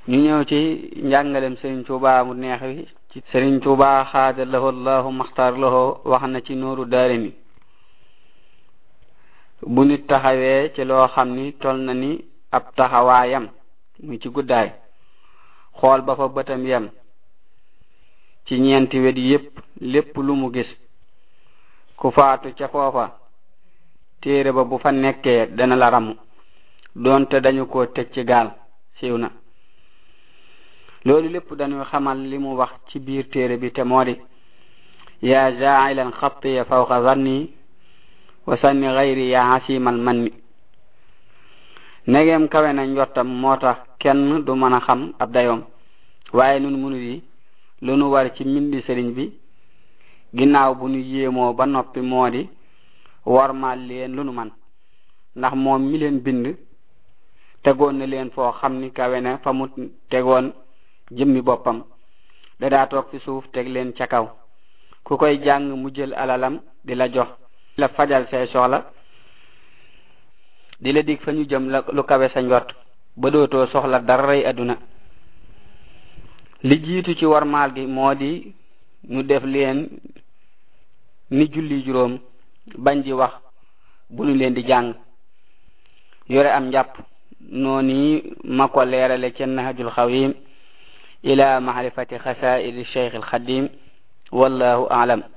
ñu ñëw ci njàngalem Serigne Touba mu neex wi ci Serigne Touba xaada lahu allahu maxtar lahu wax na ci nooru daare ni bu nit taxawee ci loo xam ni tol na ni ab taxawaayam muy ci guddaay xool ba fa bëtam yem ci ñeenti wet yépp lépp lu mu gis ku faatu ca foofa téere ba bu fa nekkee dana la ramm doonte dañu ko tëj ci gaal siiw na loolu lépp dañuy xamal li mu wax ci biir téere bi te moo di yaa jaa'ilan xattiya fawqa zanni wa sanni gayri yaa hasimal manni negeem kawe na njottam moo tax kenn du mën a xam ab dayoom waaye nun munu yi lu nu war ci mbindi sëriñ bi ginnaaw bu nu yéemoo ba noppi moo di wormaal leen lu nu man ndax moom mi leen bind tegoon na leen foo xam ni kawe na fa mu tegoon jëmmi boppam dadaa toog fi suuf teg leen ca kaw ku koy jàng mu jël alalam di la jox la fajal say soxla di la dig fa ñu jëm la lu kawe sa njort ba dootoo soxla daray adduna li jiitu ci warmaal gi moo di ñu def leen ni julli juróom bañ di wax bu ñu leen di jàng yore am njàpp noonu ma ko leerale ca nahjul xawim ila maarifati xasaidi cheikh alxadim wallahu aalam